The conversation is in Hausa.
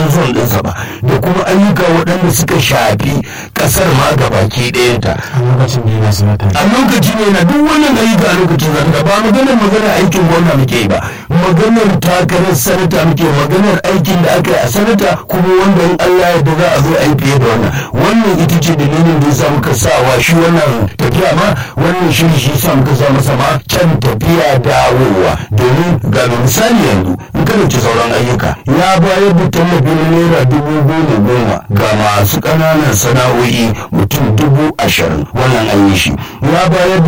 zon ɗinsa ba da kuma ayyuka waɗanda suka shafi ƙasar ma gabaki ɗayanta a lokacin da yana sanata a lokaci ne na duk wannan ayyuka a lokacin zanga ba maganar maganar aikin gwamna muke yi ba maganar takarar sanata muke maganar aikin da aka yi a sanata kuma wanda in Allah ya da za a zo a yi fiye da wannan wannan ita ce dalilin da ya sa muka sa wa shi wannan tafiya ma wannan shi shi sa muka sa masa ma can tafiya dawowa domin ga misali yanzu in ka dauki sauran ayyuka ya bayar da tallafi na naira dubu goma goma ga masu ƙananan sana'o'i mutum dubu ashirin wannan an yi shi ya bayar da